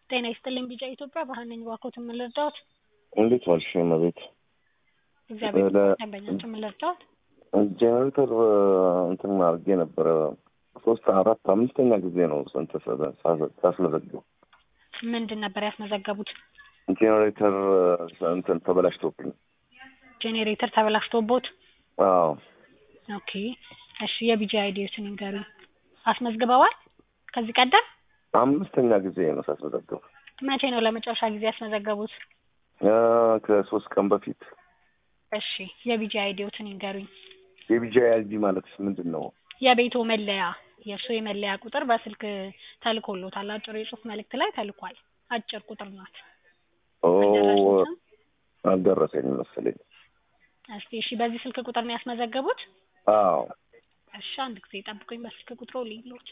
ጤና ይስጥልኝ ቢጫ ኢትዮጵያ ብርሃን ነኝ እባክዎትን ምን ልርዳዎት? እንዴት ዋልሽ እመቤት? እግዚአብሔር ለ- ይመስገን ደንበኛችን ምን ልርዳዎት? ጄኔሬተር እንትን አድርጌ ነበረ ሶስት አራት አምስተኛ ጊዜ ነው ስንት ሳስመዘግብ ምንድን ነበር ያስመዘገቡት? ጄኔሬተር እንትን ተበላሽቶብኝ። ጄኔሬተር ተበላሽቶቦት? አዎ ኦኬ እሺ የቢጂ አይዲዎትን ይንገሩኝ። አስመዝግበዋል ከዚህ ቀደም? አምስተኛ ጊዜ ነው ሳስመዘግብ መቼ ነው ለመጨረሻ ጊዜ ያስመዘገቡት? አ፣ ከሶስት ቀን በፊት። እሺ የቢጂ አይዲዎትን ይንገሩኝ። የቢጂአይ አይዲ ማለት ምንድን ነው? የቤቶ መለያ የእርሶ የመለያ ቁጥር በስልክ ተልኮሎታል። አጭር የጽሁፍ መልእክት ላይ ተልኳል። አጭር ቁጥር ናት። ኦ አልደረሱትም? አልደረሰኝ መሰለኝ። እስቲ እሺ በዚህ ስልክ ቁጥር ነው ያስመዘገቡት? አዎ እሺ አንድ ጊዜ ጠብቁኝ። በስልክ ቁጥሩ ልይሎት።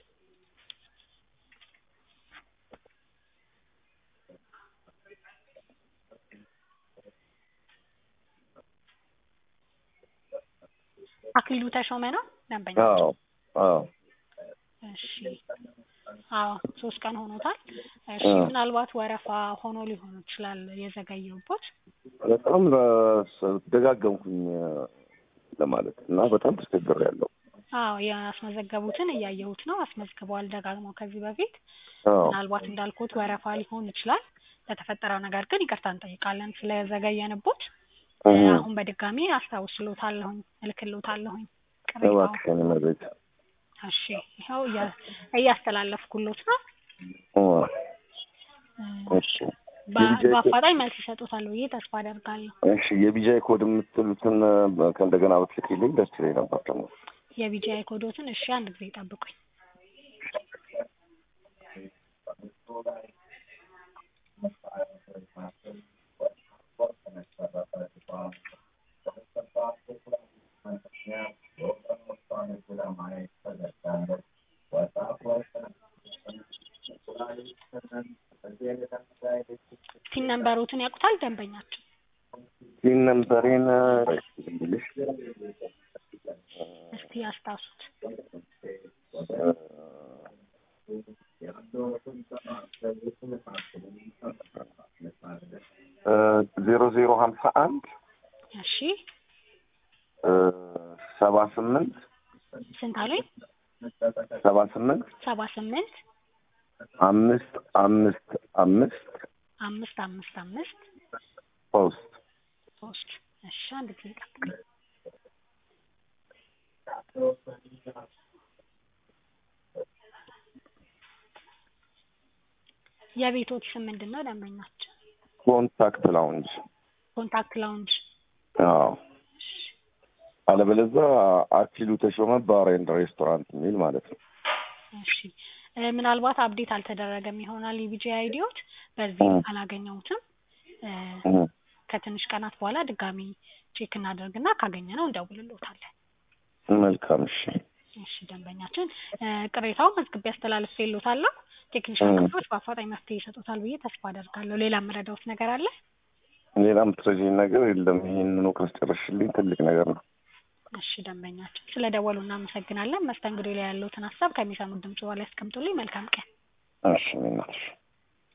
አክሊሉ ተሾመ ነው ደንበኛ? አዎ አዎ እሺ አዎ ሶስት ቀን ሆኖታል። እሺ አዎ። ምናልባት ወረፋ ሆኖ ሊሆን ይችላል የዘገየውበት። በጣም ለ- ደጋገምኩኝ ለማለት እና በጣም ተቸግሬያለሁ። አዎ ያስመዘገቡትን እያየሁት ነው። አስመዝግበዋል ደጋግመው ከዚህ በፊት አዎ ምናልባት እንዳልኩት ወረፋ ሊሆን ይችላል። ለተፈጠረው ነገር ግን ይቅርታ እንጠይቃለን ስለዘገየንቦት። እህ፣ አሁን በድጋሚ አስታውስሎታለሁኝ እልክሎታለሁኝ ቅሬታውን። እባክሽን እመቤት። እሺ ይኸው እያ- እያስተላለፍኩሎት ነው። ኦ፣ እ፣ እሺ በ- የቢጂአይ ኮድ በአፋጣኝ መልስ ይሰጡታል ብዬ ተስፋ አደርጋለሁ። እሺ የቢጂአይ ኮድ የምትሉትን በ- ከእንደገና ብትልኪልኝ ደስ ይለኝ ነበር ደግሞ። የቢጂአይ ኮዶትን እሺ አንድ ጊዜ ጠብቁኝ። ፒን ነምበሮትን ያውቁታል ደንበኛቸው? ይህን ነምበሬን ልሽ እስቲ ያስታውሱት። ዜሮ ዜሮ ሀምሳ አንድ እሺ ሰባ ስምንት ስንት አሉኝ? ሰባ ስምንት ሰባ ስምንት አምስት አምስት አምስት አምስት አምስት አምስት ሶስት ሶስት እሺ አንድ ጊዜ ጠብቁኝ። የቤቶች ስም ምንድን ነው ደንበኛቸው? ኮንታክት ላውንጅ። ኮንታክት ላውንጅ። አዎ አለበለዚያ አክሊሉ ተሾመ ባር ኤንድ ሬስቶራንት የሚል ማለት ነው። እሺ እ፣ ምናልባት አፕዴት አልተደረገም ይሆናል የቢጂ አይዲዎች በዚህ እ። አላገኘሁትም። እ፣ እህ፣ ከትንሽ ቀናት በኋላ ድጋሚ ቼክ እናደርግና ካገኘነው እንደውልሎታለን። መልካም እሺ። እሺ ደንበኛችን እ፣ ቅሬታውን መዝግቤ አስተላልፌልዎታለሁ። ቴክኒሻን እ። ክፍሎች በአፋጣኝ መፍትሄ ይሰጡታል ብዬ ተስፋ አደርጋለሁ። ሌላ የምረዳዎት ነገር አለ? ሌላ የምትረጂኝ ነገር የለም። ይህንኑ ካስጨረስሽልኝ ትልቅ ነገር ነው። እሺ ደንበኛችን ስለ ደወሉ እናመሰግናለን። መስተንግዶ ላይ ያለዎትን ሀሳብ ከሚሰሙት ድምጽ በኋላ ያስቀምጡልኝ። መልካም ቀን። እሺ እኔ እናትሽ